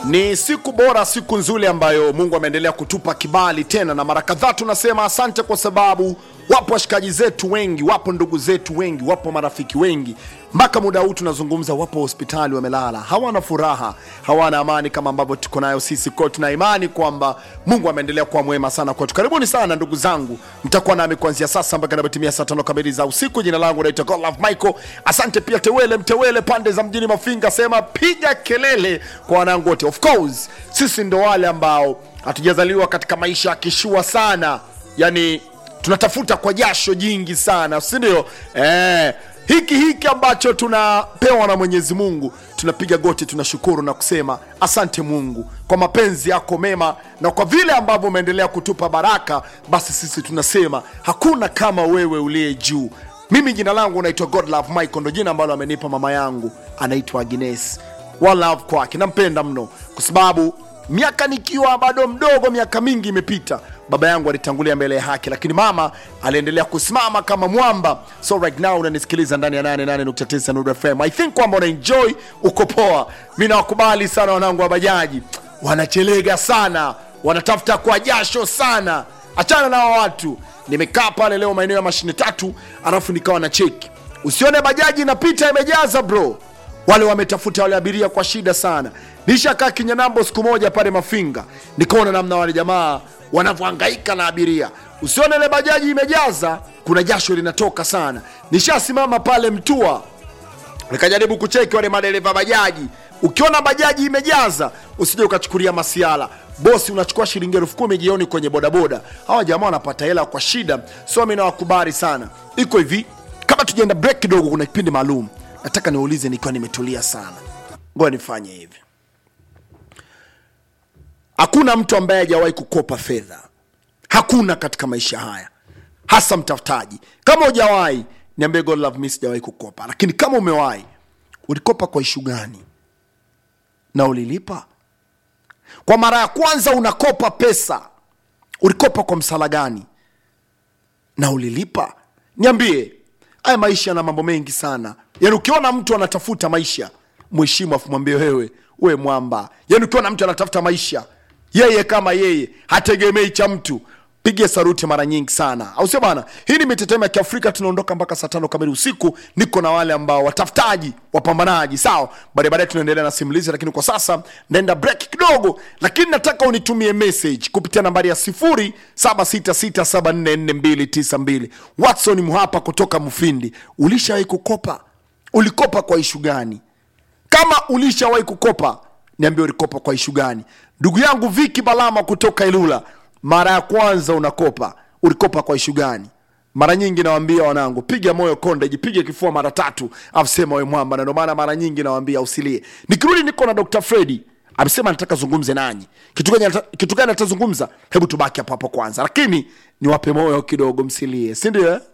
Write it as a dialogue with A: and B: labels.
A: Ni siku bora, siku nzuri ambayo Mungu ameendelea kutupa kibali tena, na mara kadhaa tunasema asante kwa sababu wapo washikaji zetu wengi, wapo ndugu zetu wengi, wapo marafiki wengi, mpaka muda huu tunazungumza, wapo hospitali wamelala, hawana furaha, hawana amani kama ambavyo tuko nayo sisi. Kwa hiyo tuna imani kwamba Mungu ameendelea kuwa mwema sana kwetu. Karibuni sana ndugu zangu, mtakuwa nami kuanzia sasa mpaka inapotimia saa tano kamili za usiku. Jina langu naitwa Godlove Michael. Asante pia Tewele Mtewele pande za mjini Mafinga, sema piga kelele kwa wanangu wote. Of course sisi ndo wale ambao hatujazaliwa katika maisha ya kishua sana, yani tunatafuta kwa jasho jingi sana, si ndio? Eh, hiki hiki ambacho tunapewa na Mwenyezi Mungu, tunapiga goti, tunashukuru na kusema asante Mungu kwa mapenzi yako mema na kwa vile ambavyo umeendelea kutupa baraka, basi sisi tunasema hakuna kama wewe uliye juu. Mimi jina langu naitwa Godlove Michael, ndo jina ambalo amenipa mama yangu, anaitwa Agnes. One love kwake, nampenda mno kwa sababu miaka nikiwa bado mdogo, miaka mingi imepita, baba yangu alitangulia mbele ya haki, lakini mama aliendelea kusimama kama mwamba. So right now unanisikiliza ndani ya 88.9 Nuru FM. I think kwamba una enjoy, uko poa. Mi nawakubali sana wanangu wa bajaji, wanachelega sana, wanatafuta kwa jasho sana. Achana na hao watu. Nimekaa pale leo maeneo ya mashine tatu, alafu nikawa na cheki, usione bajaji inapita imejaza bro wale wametafuta wale abiria kwa shida sana. Nishakaa Kinyanambo siku moja pale Mafinga, nikaona namna wale jamaa wanavyohangaika na abiria. Usione ile bajaji imejaza, kuna jasho linatoka sana. Nishasimama pale Mtua, nikajaribu kucheki wale madereva bajaji. Ukiona bajaji imejaza, usije ukachukulia masiala bosi, unachukua shilingi elfu kumi jioni kwenye bodaboda. Hawa jamaa wanapata hela kwa shida, so mi nawakubali sana. Iko hivi, kama tujaenda break kidogo, kuna kipindi maalum nataka niulize nikiwa nimetulia sana. Ngoja nifanye hivi. Hakuna mtu ambaye hajawahi kukopa fedha, hakuna katika maisha haya, hasa mtafutaji. Kama hujawahi niambie, God love me, sijawahi kukopa. Lakini kama umewahi, ulikopa kwa ishu gani na ulilipa? Kwa mara ya kwanza unakopa pesa, ulikopa kwa msala gani na ulilipa? Niambie. Haya maisha yana mambo mengi sana. Yaani ukiona mtu anatafuta maisha, mheshimu afu mwambie wewe, we mwamba. Yaani ukiona mtu anatafuta maisha, yeye kama yeye, hategemei cha mtu, pige saruti mara nyingi sana, au sio bana? Hii ni mitetemo ya Kiafrika, tunaondoka mpaka saa tano kamili usiku. Niko na wale ambao watafutaji, wapambanaji, sawa. Baadaye baadaye tunaendelea na simulizi, lakini kwa sasa naenda break kidogo, lakini nataka unitumie message kupitia nambari ya 0766744292. Watson Muhapa kutoka Mufindi, ulishawahi kukopa? Ulikopa kwa ishu gani? Kama ulishawahi kukopa, niambie ulikopa kwa ishu gani? Ndugu yangu Viki Balama kutoka Ilula, mara ya kwanza unakopa, ulikopa kwa ishu gani? Mara nyingi nawaambia wanangu, piga moyo konde, jipige kifua mara tatu, afu sema we mwamba, na ndio maana mara nyingi nawaambia usilie. Nikirudi niko na Dr. Fredi amesema nataka zungumze nanyi. Kitu gani ata- kitu gani atazungumza? Hebu tubaki hapo hapo kwanza, lakini niwape moyo kidogo, msilie, si ndio? eh?